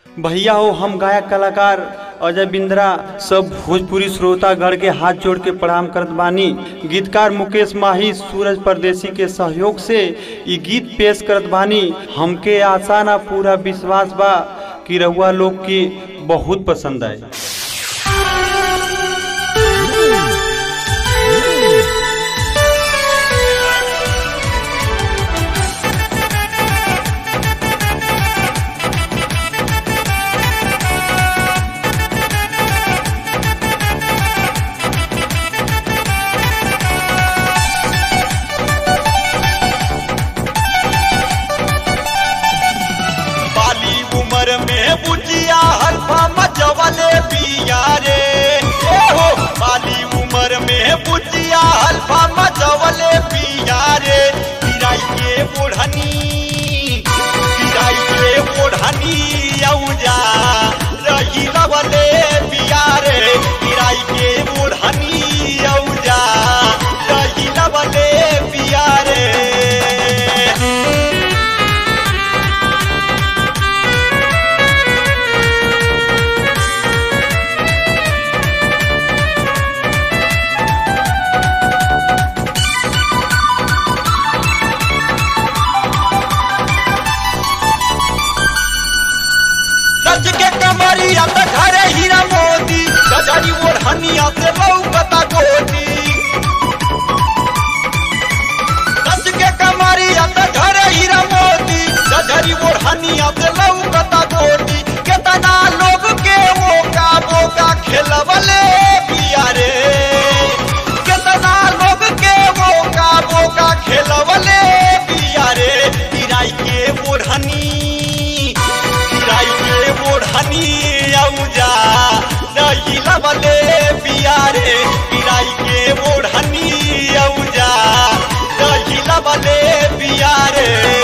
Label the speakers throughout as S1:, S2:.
S1: भैया हो हम गायक कलाकार अजय बिंद्रा सब भोजपुरी श्रोतागढ़ के हाथ जोड़ के प्रणाम करत बानी गीतकार मुकेश माही सूरज परदेसी के सहयोग से ई गीत पेश करत बानी हमके आशा ना पूरा विश्वास बा कि रउआ लोग के बहुत पसंद आए
S2: बाली उम्र में बुझिया हल्फा मचवले पिया रे ए हो बाली उम्र में बुझिया हल्फा मचवले पिया रे किराई के ओढ़नी किराई के ओढ़नी औजा रही लवले पिया रे किराई के ओढ़नी औजा रही लवले पिया रे सच के कमरिया त घरे हीरा मोती गजरी ओढ़निया से लौकता गोटी सच के कमरिया त घरे हीरा मोती गजरी ओढ़निया से लौकता गोटी केतना लोग के ओका बोका खेलवले पिया रे केतना लोग के ओका बोका खेलवले पिया रे किराई के ओढ़नी किराई के ओढ़नी औजा नहीं लवले पिया रे किराई के ओढ़नी औजा नहीं लवले पिया रे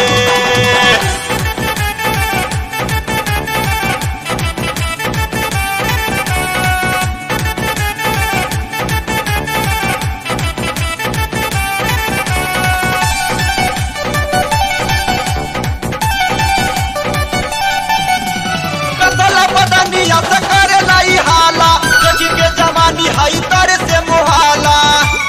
S2: कसला बदनिया से करे लाई हाला देखी के जवानी हई तर से मुहाला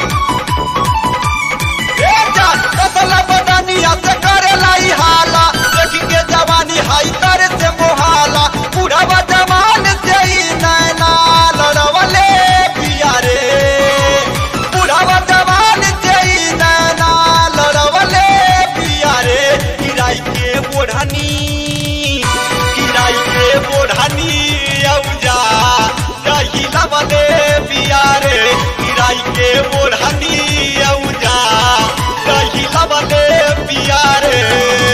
S2: ए जान कसला बदनिया से करे लाई हाला देखी के जवानी हई तर से मुहाला बुढ़वा जवान से ही नैना लड़वले पिया रे बुढ़वा जवान से ही नैना लड़वले पिया रे किराई के ओढ़नी किराई के ओढ़नी औजा दही लवले पिया रे किराई के ओढ़नी औजा दही लवले पिया रे